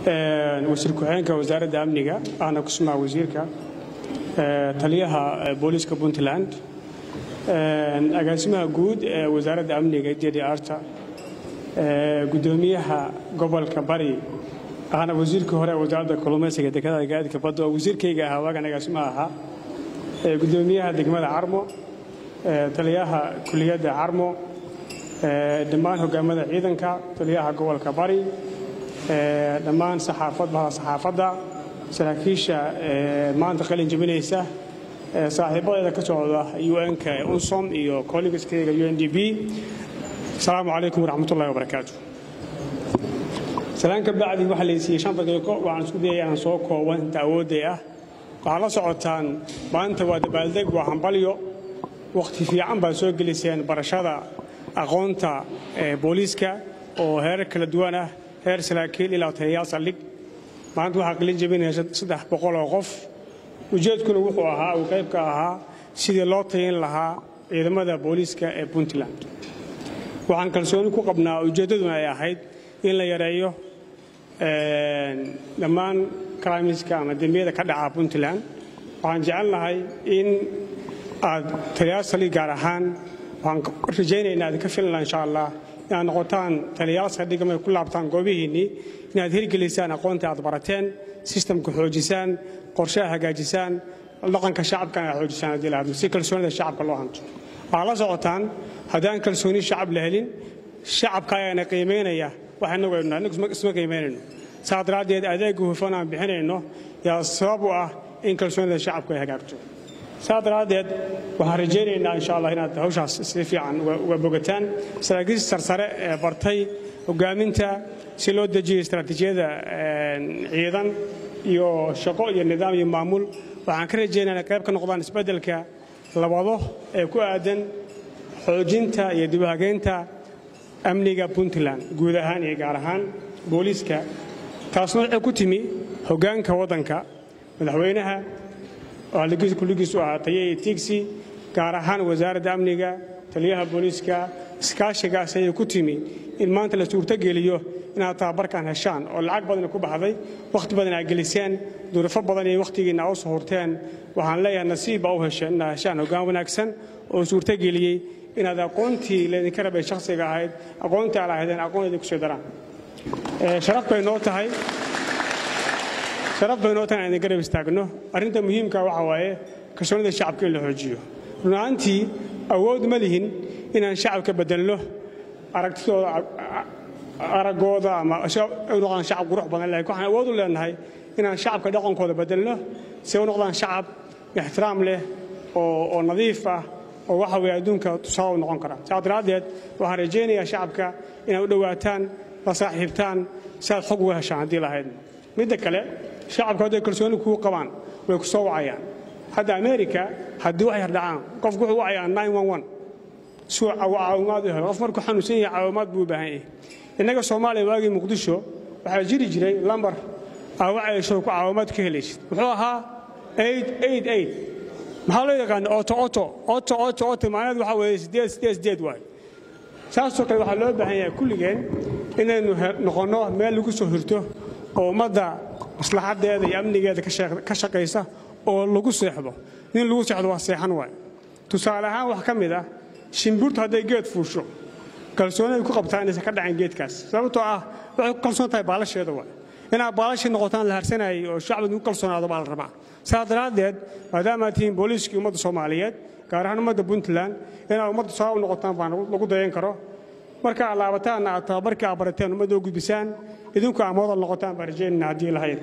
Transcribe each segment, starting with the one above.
wasiir ku-xigeenka wasaaradda amniga ahna ku sugnaa wasiirka taliyaha booliiska puntland agaasimaha guud ee wasaaradda amniga jedi arta gudoomiyaha gobolka bari ahna wasiirkii hore wasaaradda kalluumaysiga dekedaha gaadiidka badda oo wasiirkayga ahaa waagan agaasimaha ahaa gudoomiyaha degmada carmo taliyaha kuliyadda carmo dhammaan hogaamada ciidanka taliyaha gobolka bari dhammaan saxaafadbaha saxaafadda saraakiisha maanta qalin jebinaysa saaxiibadeeda ka socda un-ka unsom iyo collegaskayga u n d b asalaamu calaykum waraxmatullahi wabarakaatu salaan ka bacdi waxaa laysiiyey shan daqiiqo waxaan isku dayay inaan soo kooban inta awoodday ah waxaad la socotaan maanta waa dabaaldeg waa hambalyo wakhti fiican baad soo geliseen barashada aqoonta booliiska oo heerar kala duwan ah heer saraakiil ilaa taliyayaal saldhig maanta waxaa qalin jebinaya saddex boqol oo qof ujeedkuna wuxuu ahaa uu qayb ka ahaa sidii loo tayin lahaa ciidamada booliiska ee puntland waxaan kalsooni ku qabnaa ujeeddaduna ay ahayd in la yareeyo dhammaan karaamiska ama dembiyada ka dhaca puntland waxaan jecelnahay in aad taliyayaal saldhig gaar ahaan waxaan rajaynaynaa aad ka filanaa insha allah inaad noqotaan taliyayaal saldhig markay ku laabtaan goobihiinnii inaad hirgelisaan aqoonta aad barateen sistamka xoojisaan qorshaha hagaajisaan dhaqanka shacabkana aad xoojisaan haddii la hadlo si kalsoonida shacabka loo hanto waxaad la socotaan haddaan kalsooni shacab la helin shacabka ayaana qiimaynaya wax innagu aynu nahay innagu isma qiimaynayno saa daraaddeed adeegga hufan aan bixinayno yaa sabab u ah in kalsoonida shacabku ay hagaagto saa daraaddeed waxaan rajaynaynaa insha allah inaad hawshaas si fiican uga bogataan saraakiisha sarsare ee bartay hogaaminta si loo dejiyo istaraatiijiyada ciidan iyo shaqo iyo nidaam iyo maamul waxaan ka rajaynaa inay qayb ka noqdaan isbeddelka labado ee ku aadan xoojinta iyo dibuhageynta amniga puntland guud ahaan iyo gaar ahaan booliiska taasna waxay ku timi hoggaanka waddanka madaxweynaha kulligiisu ahaa taye iyo tiigsi gaar ahaan wasaaradda amniga taliyaha booliiska iskaashigaas ayay ku timi in maanta la suurtogeliyo inaad tababarkan heshaan oo lacag badana ku baxday wakhti badan aad geliseen duruufo badan iyo wakhtigiinna aa u suhurteen waxaan leeyahay nasiib baa u hesheen inaad heshaan hoggaan wanaagsan oo suurtogeliyey inaad aqoontii laydinka rabay shakhsiga ahayd aqoontii aad lahaydeen aqoon kusii daraan sharaf bay noo tahay sharaf bay noo tahay inaan idin garab istaagno arrinta muhiimka waxa waaye kalsoonida shacabka in la xoojiyo run ahaantii awood ma lihin inaan shacabka bedelno aragtidooda araggooda ama u noqdaan shacab qurux badan laakiin waxaan awood u leenahay inaan shacabka dhaqankooda bedelno si u noqdaan shacab ixtiraam leh oo nadiif ah oo waxa weye adduunka tusaale u noqon kara saas daraaddeed waxaan rajaynayaa shacabka inaad u dhowaataan la saaxiibtaan si aad xog uga heshaan haddii lahaydna midda kale shacabku hadday kalsooni kuu qabaan way ku soo wacayaan hadda amerika haddii wax yar dhacaan qofku wuxuu wacayaa suu caawimaad u helo qof markuu xanuunsan yahay caawimaad buu u baahan yahay innaga soomaaliya waagii muqdisho waxaa jiri jiray lambar aa wacayso ku caawimaad ka helaysid muxuu ahaa maxaa loo yaqaana oto oto oto oto oto macnaheedu waxaa weeye sideed sideed sideed waay saasoo kale waxaa loo baahan yahay kulligeen inaynu noqonno meel lagu soo hirto oo ummadda maslaxaddeeda iyo amnigeeda ka shaqaysa oo lagu seexdo nin lagu seexdo waa seexan waay tusaale ahaan wax ka mid ah shimburtu hadday geed fuusho kalsooniay ku qabtaa inaysan ka dhacin geedkaas sababtoo ah waxay ku kalsoon tahay baalasheeda waay inaad baalashii noqotaan la harsanayay oo shacbiga ku kalsoonaado baa la rabaa saas daraaddeed maadaamaad tihiin booliiskii ummadda soomaaliyeed gaar ahaan ummadda puntland inaad ummadda sabab u noqotaan baa lagu dayan karo marka aad laabataanna aad tababarkii aad barateen ummadda u gudbisaan idinku amoodal noqotaan baa rajaynayna haddii lahayd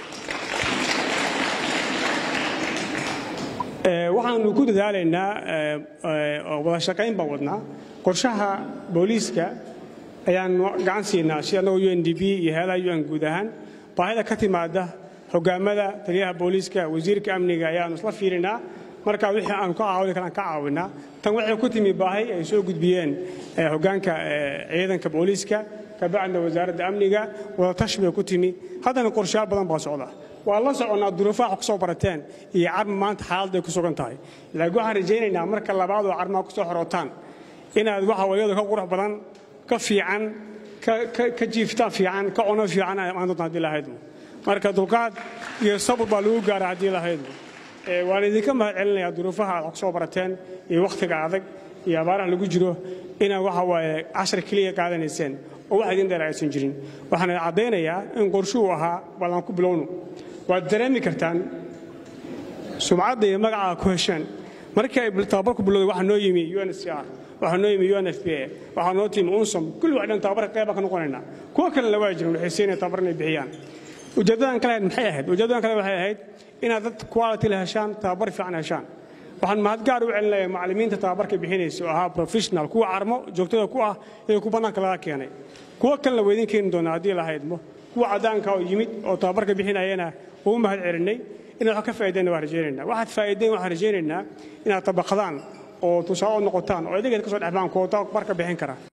waxaanu ku dadaalaynaa oo wada shaqayn baan wadnaa qorshaha booliiska ayaanu gacan siinaa sida annagoo u n d b iyo heelaha un guud ahaan baahida ka timaada hogaamada taliyaha booliiska wasiirka amniga ayaanu isla fiirinaa marka wixii aanu ka caawin karaan ka caawinaa tan waxay ku timi baahi ay soo gudbiyeen hoggaanka ciidanka booliiska kabacdina wasaaradda amniga wadatashi bay ku timi haddana qorshayaal badan baa socda waa la soconnaa duruufaha wax ku soo barateen iyo carma maanta xaaladday ku sugan tahay laakiin waxaan rajaynaynaa marka labaad oo carmaha ku soo xorootaan inaad waxa wayadu ka qurux badan ka fiican ka jiiftaan fiican ka cuno fiican aan doonta haddii lahaydmo marka dulqaad iyo sabir baa lagu gaara haddii lahaydmo waan idinka mahad celinayaa duruufaha aad wax soo barateen iyo wakhtiga adag iyo abaaraha lagu jiro inaad waxa waaye cashar keliya qaadanayseen oo wax idin dheer aysan jirin waxaan caddaynayaa in qorshuhu ahaa ballan ku bilowno waad dareemi kartaan sumcadda iyo magacaa ku hesheen markii ay tababarku bilowday waxaa noo yimi uncr waxaa noo yimi unfpa waxaa noo timi unsom kulli wax dhan tababarka qeyba ka noqonaynaa kuwa kalena waa jirin waxay siinaya tababar inay bixiyaan ujeeddadan kale maxay ahayd ujeeddadan kale waxay ahayd inaad dad quality la heshaan tababar fiican heshaan waxaan mahad gaar u celinayaa macallimiinta tababarka bixinaysa oo ahaa professional kuwa carmo joogtada ku ah ee ku bannaanka laga keenay kuwa kalena waa idin keeni doonaa haddii lahaydmo kuwa caddaanka oo yimid oo tababarka bixinayana ugu mahad celinay inaad wax ka faa'iideenna waan rajaynaynaa waxaad faa'iideen waxaan rajaynaynaa inaad tabaqadaan oo tusaale u noqotaan oo idigeed ka soo dhexbaan kuwa tababarka bixin kara